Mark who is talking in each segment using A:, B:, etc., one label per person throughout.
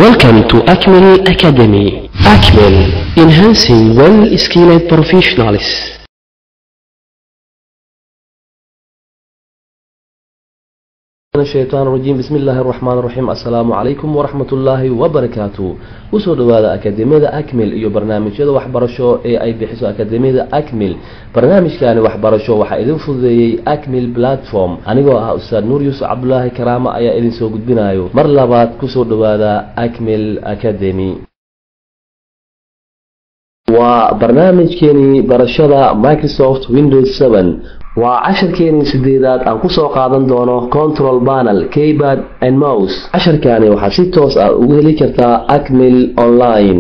A: Welcome to Acmel Academy. Acmel, enhancing well-skilled professionals.
B: الشيطان الرجيم بسم الله الرحمن الرحيم السلام عليكم ورحمة الله وبركاته usoo dhawaada akademiyada acmil iyo barnaamijyada waxbarasho ee ay bixiso akademiyada acmil barnaamijkani waxbarasho waxaa idin fududeeyey acmil platform anigoo ah ustaad nuur yuusuf cabdulaahi karaama ayaa idin soo gudbinayo mar labaad kusoo dhawaada acmil academy waa barnaamijkeenii barashada microsoft windows 7 waa casharkeenii sideedaad aan kusoo qaadan doono control panel keypad and mouse casharkani waxaad si toos ah ugu heli kartaa acmil online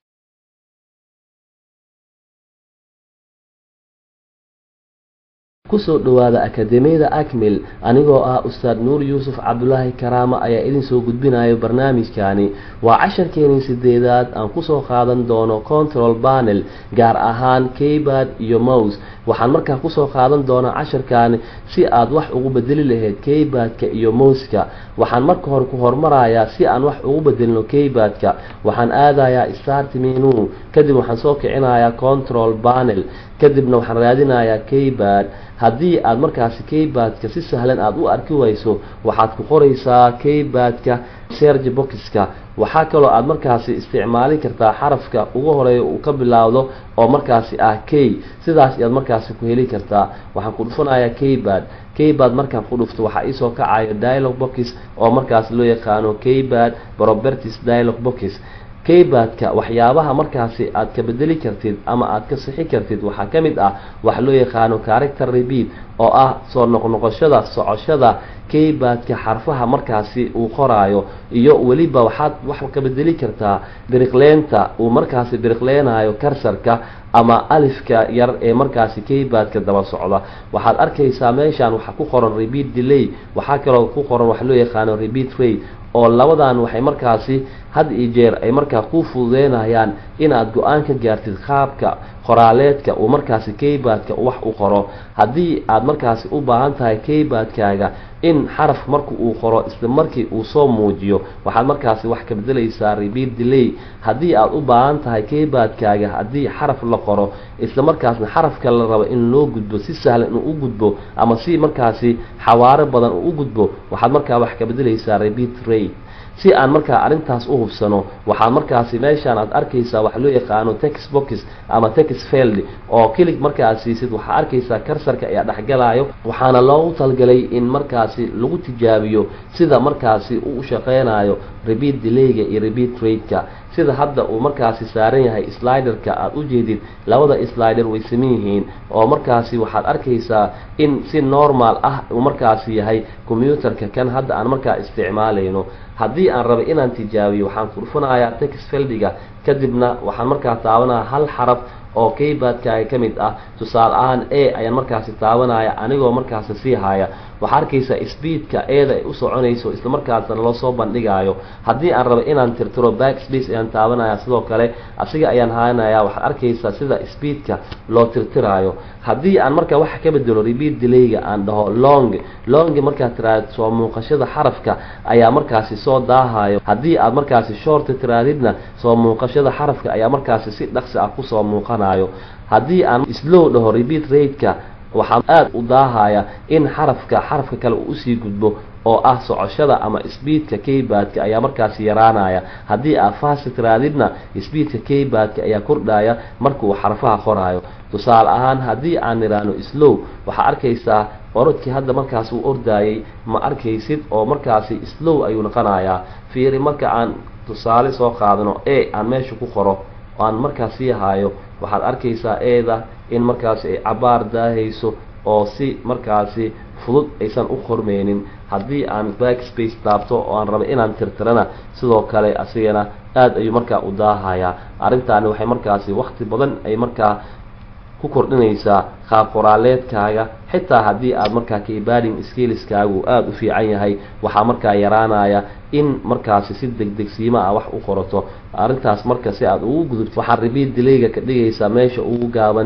B: kusoo dhawaada akademiyada acmil anigoo ah ustaad nuur yuusuf cabdulaahi karaama ayaa idin soo gudbinayo barnaamijkani waa casharkeenii sideedaad aan kusoo qaadan doono control panel gaar ahaan keypad iyo mouse waxaan markaa kusoo qaadan doonaa casharkani si aad wax ugu bedeli lahayd keypadka iyo mouska waxaan marka hore ku hormarayaa si aan wax ugu bedelino keypadka waxaan aadayaa start menu kadib waxaan soo kicinayaa control panel kadibna waxaan raadinayaa keypad haddii aad markaasi keypadka si sahlan aada u arki wayso waxaad ku qoraysaa keypadka serge boxka waxaa kaloo aada markaasi isticmaali kartaa xarafka ugu horeeya uu ka bilaawdo oo markaasi ah key sidaas ayaad markaasi ku heli kartaa waxaan ku dhufanayaa keypad keypad markaan ku dhufto waxaa iisoo kacayo dialog box oo markaasi loo yaqaano keypad properties dialog box keypadka waxyaabaha markaasi aad ka bedeli kartid ama aad ka sixi kartid waxaa ka mid ah waxa loo yaqaano character repeat oo ah soo noqnoqoshada socoshada keypadka xarfaha markaasi uu qoraayo iyo weliba waxaad wax ka bedeli kartaa biriqleenta uu markaasi biriqleenayo karsarka ama alifka yar ee markaasi keypadka daba socda waxaad arkaysaa meeshaan waxaa ku qoran repeat delay waxaa kaloo ku qoran waxa loo yaqaano repeat rate oo labadan waxay markaasi had iyo jeer ay markaa ku fududeynayaan inaad go-aan ka gaartid qaabka qoraaleedka uu markaasi keypadka wax u qoro haddii aad markaasi u baahan tahay keypadkaaga in xaraf marka uu qoro isla markii uu soo muujiyo waxaad markaasi wax ka bedelaysaa repeat delay haddii aad u baahan tahay keypadkaaga haddii xaraf la qoro isla markaasna xarafka la rabo in loo gudbo si sahlan inuu u gudbo ama si markaasi xawaaro badan uu u gudbo waxaad markaa wax ka bedelaysaa repeat rate si aan markaa arrintaas u hubsano waxaad markaasi meeshaan aad arkaysaa waxa loo yaqaano tex box ama tex field oo kilig markaaad siisid waxaa arkaysaa karsarka ayaa dhexgalayo waxaana loogu talgalay in markaasi lagu tijaabiyo sida markaasi uu u shaqeynayo repeat delayga iyo repeat rate-ka sida hadda uu markaasi saaran yahay sliderka aada u jeedid labada slider way saman yihiin oo markaasi waxaad arkaysaa in si normal ah uu markaasi yahay combyuterka kan hadda aan markaa isticmaalayno haddii aan raba inaan tijaabiyo waxaan ku dhufanayaa tex feldiga kadibna waxaan markaa taabanaya hal xaraf oo keypadkaaga ka mid ah tusaale ahaan a ayaan markaasi taabanaya anigoo markaasi sii haya waxaa arkaysaa speedka eeda ay u soconayso isla markaasna loo soo bandhigayo haddii aan rabo inaan tirtiro back space ayaan taabanaya sidoo kale asiga ayaan haanaya waxaad arkaysaa sida speedka loo tirtirayo haddii aan markaa waxa ka bedelo repeat delayga aan dhaho long long markaad tiraahdo soo muuqashada xarafka ayaa markaasi soo daahayo haddii aad markaasi short tiraadidna soo muuqashada xarafka ayaa markaasi si dhaqsi ah kusoo muuqanayo haddii aan slow dhaho repeat rate-ka waxaa aada u daahaya in xarafka xarafka kale uu usii gudbo oo ah socoshada ama speedka keypadka ayaa markaasi yaraanaya haddii aad fast tiraadidna speedka keypadka ayaa kordhaya marka uu xarfaha qoraayo tusaale ahaan haddii aan niraano slow waxaa arkaysaa orodkii hadda markaas uu ordaayay ma arkaysid oo markaasi slow ayuu noqonayaa fiiri marka aan tusaale soo qaadano e aan meesha ku qoro oo aan markaas sii haayo waxaad arkaysaa eeda in markaasi ay cabaar daahayso oo si markaasi fudud aysan u qormeynin haddii aan backspace taabto oo aan rabo inaan tirtirana sidoo kale asigana aada ayuu markaa u daahayaa arrintaani waxay markaasi wakti badan ay markaa ku kordhinaysaa qaab qoraaleedkaaga xitaa haddii aad markaa keypading skiliskaagu aada u fiican yahay waxaa markaa yaraanaya in markaasi si degdegsiima ah wax u qorato arrintaas marka si aada ugu gudubto waxaad repeat delayga ka dhigaysaa meesha ugu gaaban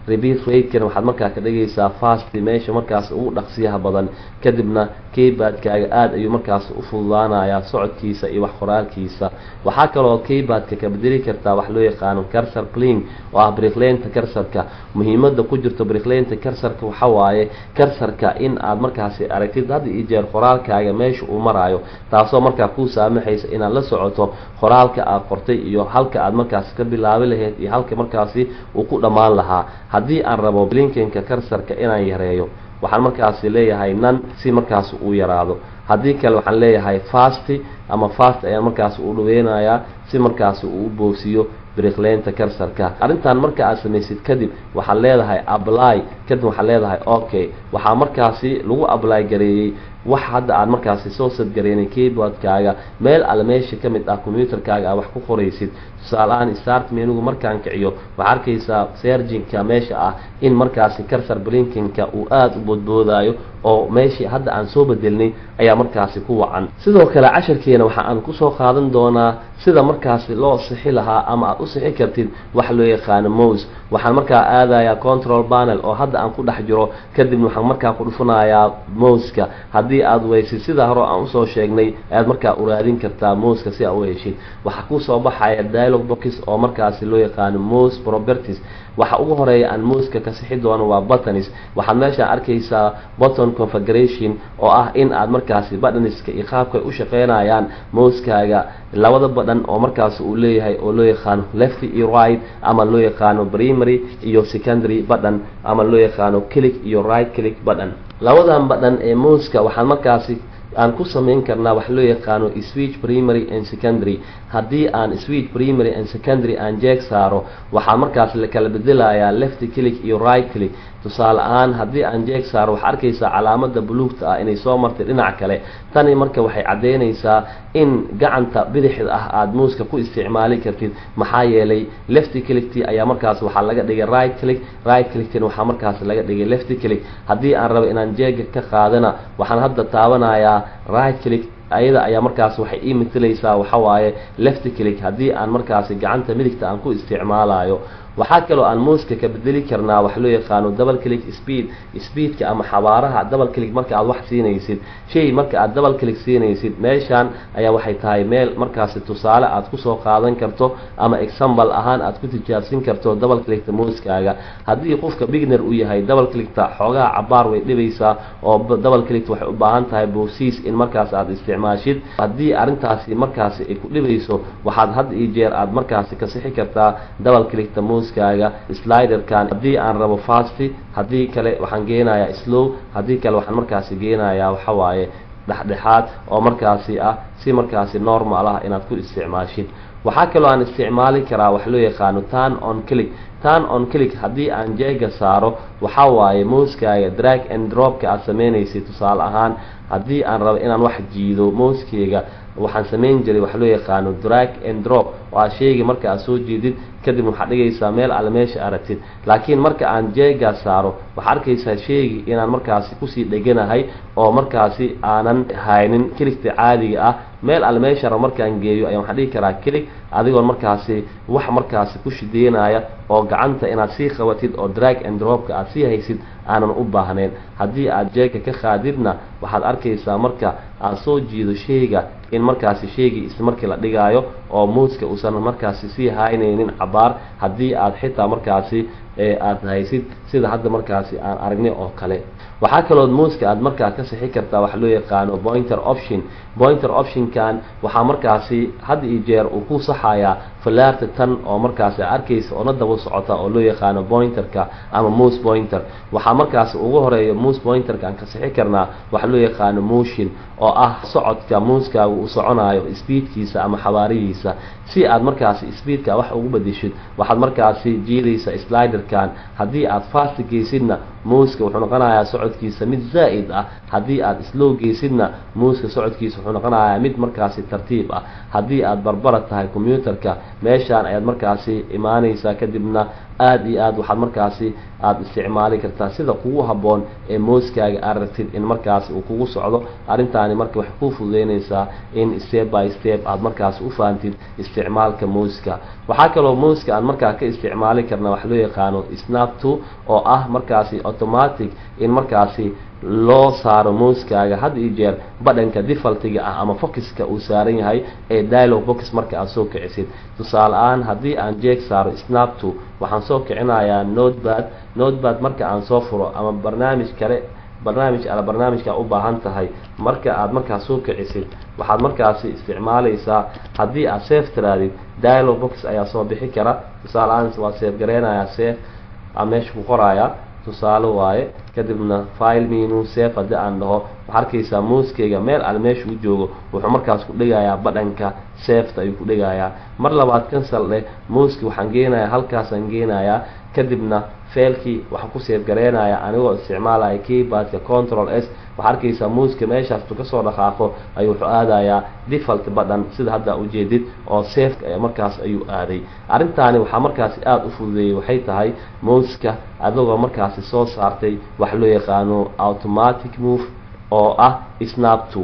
B: repeat ratekan waxaad markaa ka dhigaysaa fast meesha markaas ugu dhaqsiyaha badan kadibna keybaadkaaga aada ayuu markaas u fududaanayaa socodkiisa iyo wax qoraalkiisa waxaa kaloo keybaadka ka bedeli kartaa wax loo yaqaano carsar pling oo ah briklenta karsarka muhiimada ku jirto briklenta karsarka waxa waaye karsarka in aad markaasi aragtid had iyo jeer qoraalkaaga meesha uu maraayo taasoo markaa kuu saamaxaysa inaad la socoto qoraalka aad qortay iyo halka aad markaasi ka bilaabi lahayd iyo halka markaasi uu ku dhammaan lahaa haddii aan rabo blinkenka karsarka inaan yareeyo waxaan markaasi leeyahay nan si markaas uu yaraado haddii kale waxaan leeyahay fasti ama fast ayaan markaas u dhaweynayaa si markaasi uu u boogsiyo briklenta karsarka arrintan marka aad samaysid kadib waxaad leedahay apply kadib waxaad leedahay okay waxaa markaasi lagu apply gareeyey wax hadda aad markaasi soo sadgareynay keyboardkaaga meel alle meesha ka mid ah combyuterkaaga aad wax ku qoraysid tusaale-ahaan start menugu markaan kiciyo waxaa arkaysaa serginka meesha ah in markaasi karsar blinkinka uu aada u boodboodayo oo meeshii hadda aan soo bedelnay ayaa markaasi ku wacan sidoo kale casharkeena waxa aan kusoo qaadan doonaa sida markaasi loo sixi lahaa ama aad u sixi kartid wax loo yaqaano mose waxaan markaa aadayaa control panel oo hadda aan ku dhex jiro kadibna waxaan markaa ku dhufanayaa moska haddii aad weysid sida hore aan usoo sheegnay ayaad markaa uraadin kartaa moska si aad u heshid waxaa kusoo baxaya dialog box oo markaasi loo yaqaano mose properties waxa ugu horeeya aan moska ka sixi doono waa buttons waxaad meeshaan arkaysaa button configuration oo ah in aad markaasi buttonska iyo qaabka ay u shaqeynayaan moskaaga labada badhan oo markaas uu leeyahay oo loo yaqaano left iyo right ama loo yaqaano primary iyo secondary button ama loo yaqaano click iyo right click button labadan badhan ee moska waxaan markaasi aan ku samayn karnaa wax loo yaqaano switch primary and secondary haddii aan switch primary and secondary aan jeeg saaro waxaa markaas la kala bedelayaa left click iyo right click tusaale ahaan haddii aan jeeg saaro waxaa arkaysaa calaamada buluugta ah inay soo martay dhinac kale tani marka waxay caddeynaysaa in gacanta bidixda ah aada muuska ku isticmaali kartid maxaa yeelay left clickti ayaa markaas waxaa laga dhigay right click right clicktina waxaa markaas laga dhigay left click haddii aan rabo inaan jeega ka qaadana waxaan hadda taabanayaa right click ayada ayaa markaas waxay ii matalaysaa waxawaaye left click haddii aan markaasi gacanta midigta aan ku isticmaalayo waxaa kaloo aan muuska ka bedeli karnaa wax loo yaqaano double click speed speedka ama xabaaraha double click marka aad wax siinaysid shay marka aad double click siinaysid meeshaan ayaa waxay tahay meel markaasi tusaale aad kusoo qaadan karto ama example ahaan aad ku tijaabsin karto double clickta muuskaaga haddii qofka bigner uu yahay double clickta xoogaha cabaar way dhibaysaa oo double clickta waxay u baahan tahay boosiis in markaas aad isticmaashid haddii arrintaasi markaasi ay ku dhibayso waxaad had iyo jeer aad markaasi ka sixi kartaa double clickta muuskaaga sliderkan haddii aan rabo fasty haddii kale waxaan geenayaa slow haddii kale waxaan markaasi geenayaa waxawaaye dhexdhexaad oo markaasi ah si markaasi normal ah inaad ku isticmaashid waxaa kaloo aan isticmaali karaa wax loo yaqaano turn on click turn on click haddii aan jeega saaro waxaa waaye mouskaaga drag and dropka aad sameynaysid tusaale ahaan haddii aan rabo inaan wax jiido mouskeyga waxaan samayn jiray wax loo yaqaano drag and drop oo aad sheegi marka aad soo jiidid kadib waxaad dhigaysaa meel alle meesha aragtid laakiin marka aan jeegaa saaro waxaad arkaysaa sheegi inaan markaasi kusii dheganahay oo markaasi aanan haynin kiligta caadiga ah meel alle meesha rabo markaan geeyo ayaan waxaan dhigi karaa kilig adigoon markaasi wax markaasi ku shideynaya oo gacanta inaad sii qabatid oo drag and dropka aad sii haysid aanan u baahnayn haddii aad jeega ka qaadidna waxaad arkaysaa marka aad soo jiido sheyga in markaasi sheegii isla markii la dhigaayo oo muuska uusan markaasi sii haynaynin cabaar haddii aad xitaa markaasi aada haysid sida hadda markaasi aan aragnay oo kale waxaa kaloo muuska aad markaa ka sixi kartaa wax loo yaqaano pointer option pointer optionkan waxaa markaasi had iyo jeer uu ku saxayaa falaarta tan oo markaasi arkaysa oo na daba socota oo loo yaqaano pointerka ama mouse pointer waxaa markaasi ugu horeeya mouse pointerka aan ka sixi karnaa wax loo yaqaano motion oo ah socodka muuskaaga uu soconayo speedkiisa ama xabaarihiisa si aad markaasi speedka wax ugu bedeshid waxaad markaasi jiidaysa sliderkan haddii aad fast geysidna muuska wuxuu noqonayaa socodkiisa mid zaa'id ah haddii aad slow geysidna muuska socodkiisa wuxuu noqonayaa mid markaasi tartiib ah haddii aad barbara tahay combyuterka meeshaan ayaad markaasi imaanaysaa kadibna aada iyo aad waxaad markaasi aada isticmaali kartaa sida kugu habboon ee mooskaaga aad rabtid in markaasi uu kugu socdo arrintaani marka waxay kuu fududeynaysaa in step by step aad markaasi u fahamtid isticmaalka mooska waxaa kaloo mooska aan markaa ka isticmaali karna wax loo yaqaano snapto oo ah markaasi automatic in markaasi loo saaro mooskaaga had iyo jeer badhanka defaltiga ah ama focuska uu saaran yahay ee dialog box marka aad soo kicisid tusaale ahaan haddii aan jeeg saaro snapto waxaan soo kicinayaa notebad notebad marka aan soo furo ama barnaamij kale barnaamij ala barnaamijka u baahan tahay marka aad markaas soo kicisid waxaad markaasi isticmaalaysaa haddii aad safe tiraadid dialog box ayaa soo bixi kara tusaale ahaan waa safe gareynayaa safe aa meesha ku qorayaa tusaale waaye kadibna file menu safe haddii aan dhaho waxaa arkaysaa mooskeyga meel al meesha u joogo wuxuu markaas ku dhigayaa badhanka safeta ayuu ku dhigayaa mar labaad cancel dheh mooski waxaan geenayaa halkaasaan geenayaa kadibna feelkii waxaan ku safe gareynayaa anigoo isticmaalaya keyboardka control s waxaa arkaysaa muuska meeshaastuu kasoo dhaqaaqo ayuu wuxuu aadayaa default badhan sida hadda ujeedid oo safeka ee markaas ayuu aaday arrintaani waxaa markaasi aada u fududeeyey waxay tahay mouska adagoo markaasi soo saartay wax loo yaqaano automatic move oo ah snapto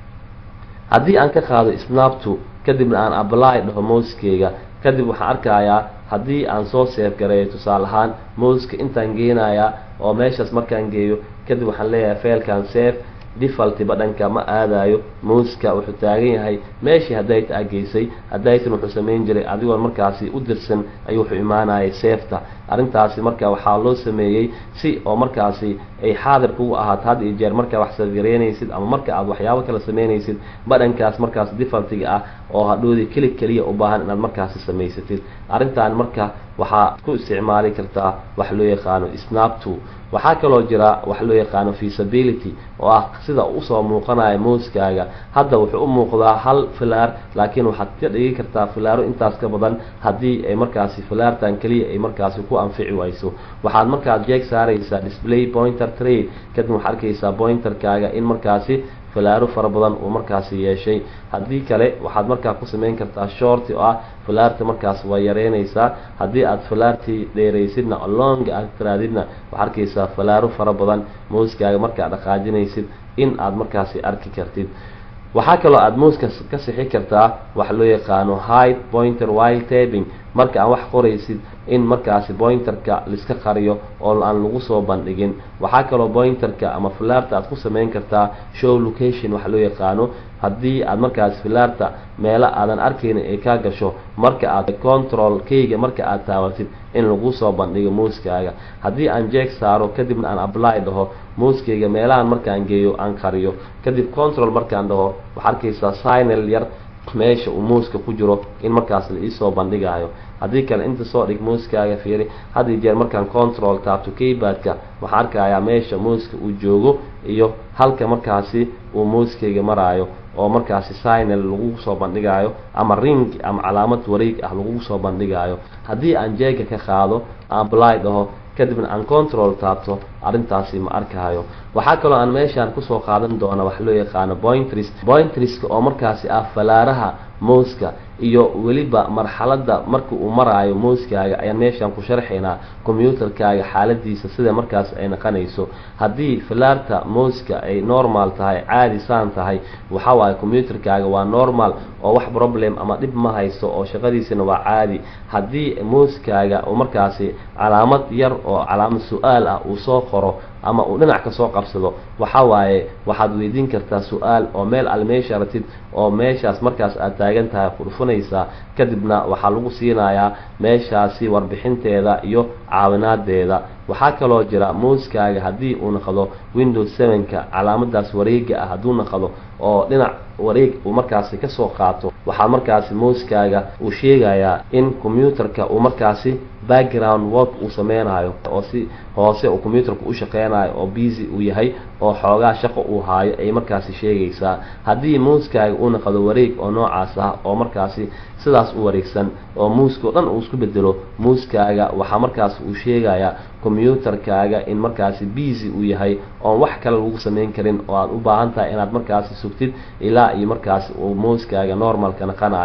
B: haddii aan ka qaado snapto kadibna aan apply dhaho mouskeyga kadib waxaan arkayaa haddii aan soo seef gareeyo tusaale ahaan mouska intaan geenayaa oo meeshaas markaan geeyo kadib waxaan leeyahay feelkan safe defalti badhanka ma aadayo mouska wuxuu taagan yahay meeshii hadayta a geysay hadaytan wuxuu samayn jiray adigoon markaasi u dirsan ayuu wuxuu imaanayay seefta arrintaasi marka waxaa loo sameeyey si oo markaasi ay xaadir kugu ahaato had iyo jeer markaa wax sadgareynaysid ama marka aad waxyaabo kala sameynaysid badhankaas markaas defaltiga ah oo hadhoodii keli keliya u baahan inaad markaasi samaysatid arrintan marka waxaa ku isticmaali kartaa wax loo yaqaano snapto waxaa kaloo jira wax loo yaqaano feasibility oo ah sida usoo muuqanaya mooskaaga hadda wuxuu u muuqdaa hal filaar laakiin waxaad ka dhigi kartaa filaaro intaas ka badan haddii ay markaasi filaartan keliya ay markaasi ku anfici wayso waxaad markaad jeeg saaraysaa display pointer trade kadib waxaad arkaysaa pointerkaaga in markaasi filaaro fara badan uu markaasi yeeshay haddii kale waxaad markaa ku samayn kartaa shorti oo ah filaarta markaas waa yareynaysaa haddii aad filaartii dheeraysidna long aad tiraadidna waxaad arkaysaa filaaro fara badan mouskaaga markaad dhaqaajinaysid in aad markaasi arki kartid waxaa kaloo aada mouska ka sixi kartaa wax loo yaqaano hide pointer while taping marka aan wax qoraysid in markaasi pointerka laiska qariyo oo aan lagu soo bandhigin waxaa kaloo pointerka ama filaarta aad ku samayn kartaa show location wax loo yaqaano haddii aad markaasi filaarta meelo aadan arkaynin ay kaa gasho marka aad control keyga marka aad taabatid in lagu soo bandhigo mouskaaga haddii aan jeeg saaro kadibna aan apply dhaho mouskeyga meelahan markaan geeyo aan qariyo kadib control markaan dhaho waxaa arkaysaa signal yar meesha uu mouska ku jiro in markaas la iisoo bandhigayo haddii kale inta soo dhig mouskaaga fiiri had iyo jeer markaan control taabto keyboardka waxaan arkayaa meesha mouska uu joogo iyo halka markaasi uu mouskeyga maraayo oo markaasi signal lagu soo bandhigayo ama ring ama calaamad wareeg ah lagu soo bandhigayo haddii aan jeega ka qaado aan apply dhaho kadibna aan control taabto arrintaasi ma arkahayo waxaa kaloo aan meeshaan kusoo qaadan doona wax loo yaqaano pointris pointriska oo markaasi ah falaaraha mouska iyo weliba marxaladda marka uu maraayo mouskaaga ayaan meeshaan ku sharxaynaa combyuutarkaaga xaaladiisa sida markaas ay naqanayso haddii filaarta mouska ay normal tahay caadi saan tahay waxa waaye combyuutarkaaga waa normal oo wax problem ama dhib ma haysto oo shaqadiisana waa caadi haddii mouskaaga uu markaasi calaamad yar oo calaamad su-aal ah uu soo qoro ama uu dhinac ka soo qabsado waxa waaye waxaad weydiin kartaa su-aal oo meel al meesha ratid oo meeshaas markaas aad taagan tahay qurfunaysaa kadibna waxaa lagu siinayaa meeshaasi warbixinteeda iyo caawinaadeeda waxaa kaloo jira mouskaaga haddii uu naqdo windows sevenka calaamadaas wareega ah hadduu naqdo oo dhinac wareeg uu markaasi kasoo qaato waxaa markaasi mouskaaga uu sheegayaa in combyuutarka uu markaasi background work uu sameynayo oo si hoose uu combyuutarka u shaqeynayo oo busy uu yahay oo xoogaa shaqo uu haayo ay markaasi sheegaysaa haddii mouskaaga uu naqdo wareeg oo noocaas ah oo markaasi sidaas u wareegsan oo muuska o dhan uu isku bedelo muuskaaga waxaa markaas uu sheegayaa combyuutarkaaga in markaasi busy uu yahay oon wax kale lagu samayn karin oo aad u baahan tahay inaad markaasi sugtid ilaa iyo markaasi uu mouskaaga normalka naqanayo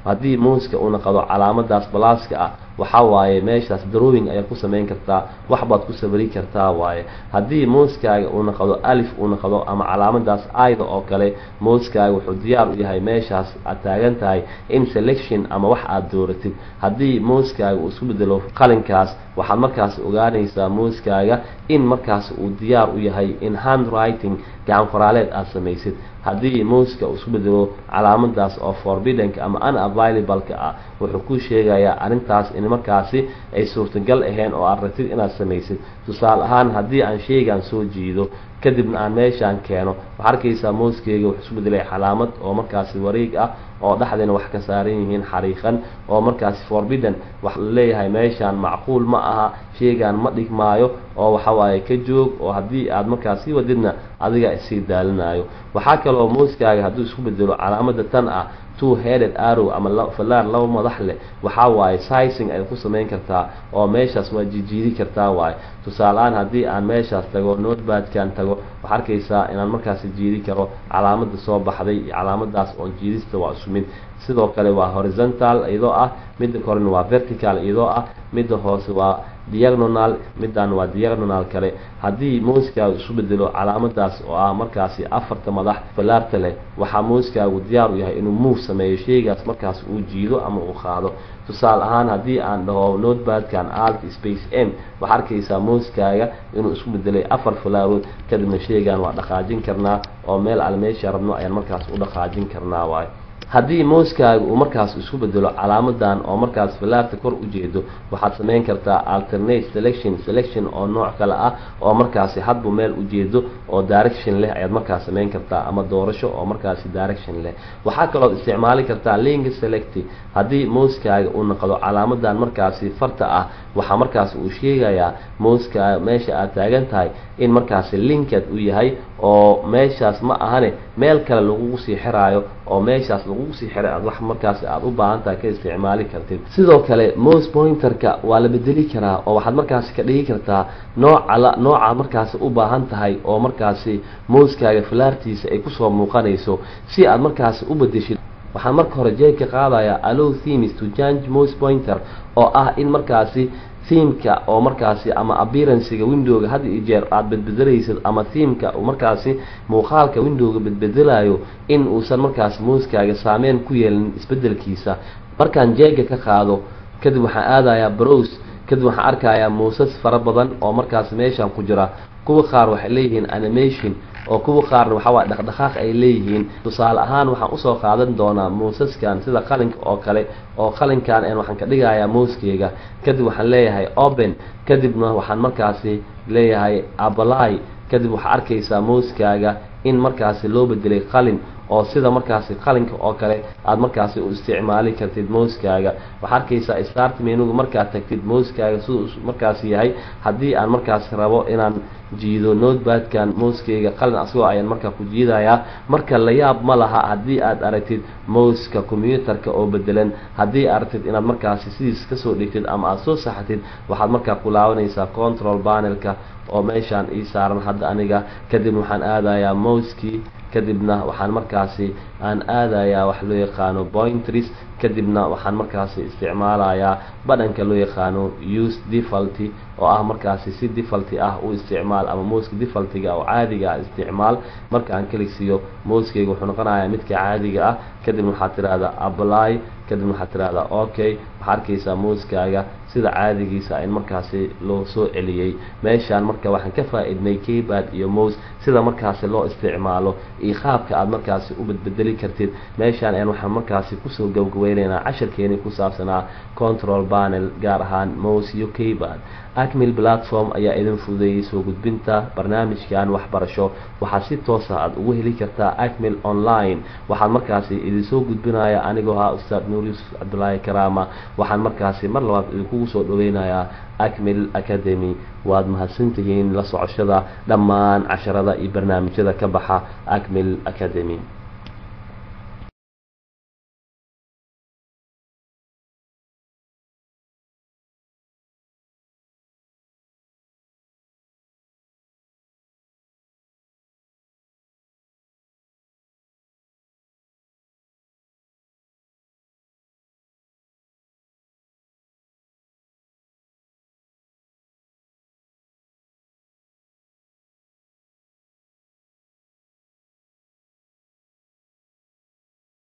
B: haddii muuska uu naqdo calaamadaas balaaska ah waxaa waaye meeshaas drawing ayaad ku samayn kartaa wax baad ku sabari kartaa waaye haddii muuskaaga uu naqdo alif uu naqdo ama calaamadaas aida oo kale muuskaaga wuxuu diyaar u yahay meeshaas aad taagan tahay in selection ama wax aad dooratid haddii muuskaaga uu isku bedelo qalinkaas waxaad markaas ogaanaysaa muuskaaga in markaas uu diyaar u yahay in handwriting gacan qoraaleed aad samaysid haddii muuska uu isku bedelo calaamadaas oo forbiddanka ama unavailable-ka ah wuxuu ku sheegayaa arrintaas in markaasi ay suurtagal ahayn oo aad rabtid inaad samaysid tusaale ahaan haddii aan sheygan soo jiido kadibna aan meeshaan keeno waxaa arkaysaa muuskeyga wuxuu isku bedelay calaamad oo markaasi wareeg ah oo dhexdeena wax ka saaran yihiin xariiqan oo markaasi forbidden wax la leeyahay meeshaan macquul ma aha sheygan ma dhigmaayo oo waxawaaye ka joog oo haddii aad markaas sii wadidna adiga isii daalinayo waxaa kaloo muuskaaga hadduu isku bedelo calaamada tan ah two headed arrow ama fallaar laba madax leh waxaa waaye sizing ay ku samayn kartaa oo meeshaas waa jijiidi kartaa waaye tusaale-aan haddii aan meeshaas tago notebadkan tago waxaa arkaysaa inaan markaasi jiidi karo calaamada soo baxday iyo calaamadaas oon jiidista waa isu mid sidoo kale waa horizontal iyadoo ah midda korena waa vertical iyadoo ah midda hoose waa diagonal middan waa diagonal kale haddii muuskaagu isu bedelo calaamadaas oo ah markaasi afarta madax fallaarta leh waxaa muuskaagu diyaar u yahay inuu move sameeyo sheygaas markaas uu jiido ama uu qaado tusaale ahaan haddii aan dhaho notebadkan alt space m waxaa arkaysaa muuskaaga inuu isku bedelay afar falaarood kadibna sheygan waa dhaqaajin karnaa oo meel al meesha rabno ayaan markaas u dhaqaajin karnaa waayo haddii muuskaaga uu markaas isku bedelo calaamadan oo markaas fallaarta kor u jeedo waxaad samayn kartaa alternate selection selection oo nooc kale ah oo markaasi hadbu meel ujeedo oo direction leh ayaad markaas samayn kartaa ama doorasho oo markaasi direction leh waxaa kalood isticmaali kartaa link select haddii muuskaaga uu naqdo calaamadan markaasi farta ah waxaa markaas uu sheegayaa muuskaaga meesha aad taagan tahay in markaasi linked u yahay oo meeshaas ma ahane meel kale lagugu sii xiraayo oo meeshaas lagugu sii xiray aad wax markaasi aada u baahan tahay ka isticmaali kartid sidoo kale mose pointerka waa la bedeli karaa oo waxaad markaasi ka dhigi kartaa nooca la nooca markaasi u baahan tahay oo markaasi mouskaaga falaartiisa ay kusoo muuqanayso si aad markaasi u bedeshid waxaan marka hore jeegka qaadayaa allow themes to change mose pointer oo ah in markaasi themeka oo markaasi ama appearancega windowga had iyo jeer aada bedbedelaysid ama themeka markaasi muuqaalka windowga bedbedelayo in uusan markaasi muuskaaga saameyn ku yeelin isbedelkiisa markaan jeega ka qaado kadib waxaan aadayaa brose kadib waxaan arkayaa muusas fara badan oo markaasi meeshan ku jira kuwa qaar waxay leeyihiin animation oo kuwa qaarna waxaa waay dhaqdhaqaaq ay leeyihiin tusaale ahaan waxaan usoo qaadan doonaa muusaskan sida qalinka oo kale oo qalinkan een waxaan ka dhigayaa muuskeyga kadib waxaan leeyahay open kadibna waxaan markaasi leeyahay apply kadib waxaa arkaysaa muuskaaga in markaasi loo bedelay qalin oo sida markaasi qalinka oo kale aada markaasi u isticmaali kartid mouskaaga waxaa arkaysaa start menuga markaad tagtid mouskaaga siduu markaasi yahay haddii aan markaasi rabo inaan jiido notebadkan mouskeyga qalin asagoo ayaan markaa ku jiidayaa marka la yaab ma laha haddii aad aragtid mouska combyutarka oo bedelan haddii aragtid inaad markaasi sidiis kasoo dhigtid ama aada soo saxatid waxaad markaa ku laabanaysaa control panelka oo meeshaan ii saaran hadda aniga kadib waxaan aadayaa mouskii kadibna waxaan markaasi aan aadayaa wax loo yaqaano pointris kadibna waxaan markaasi isticmaalayaa badhanka loo yaqaano use defaulty oo ah markaasi si defaulty ah u isticmaal ama mouska defaultiga oo caadiga ah isticmaal marka aan kaligsiiyo mouskeyga wuxuu noqonayaa midka caadiga ah kadibna waxaad tidhahdaa apply kadibna waxaad tidhahdaa okay waxaa arkaysaa mouskaaga sida caadigiisa in markaasi loo soo celiyey meeshaan marka waxaan ka faa-idnay keypad iyo mous sida markaasi loo isticmaalo iyo qaabka aada markaasi u bedbedeli kartid meeshaan een waxaan markaasi kusoo gabgaweyneynaa casharkeeni ku saabsanaa control panel gaar ahaan mous iyo keypad acmil platform ayaa idin fududeeyey soo gudbinta barnaamijkan waxbarasho waxaad si toosa aada ugu heli kartaa acmil online waxaan markaasi idinsoo gudbinaya anigoo ahaa ustaad nuur yuusuf cabdulaahi karaama waxaan markaasi mar labaad idinkugu soo dhaweynayaa acmil academy waad mahadsantihiin la socoshada dhammaan casharada iyo barnaamijyada ka baxa acmil academy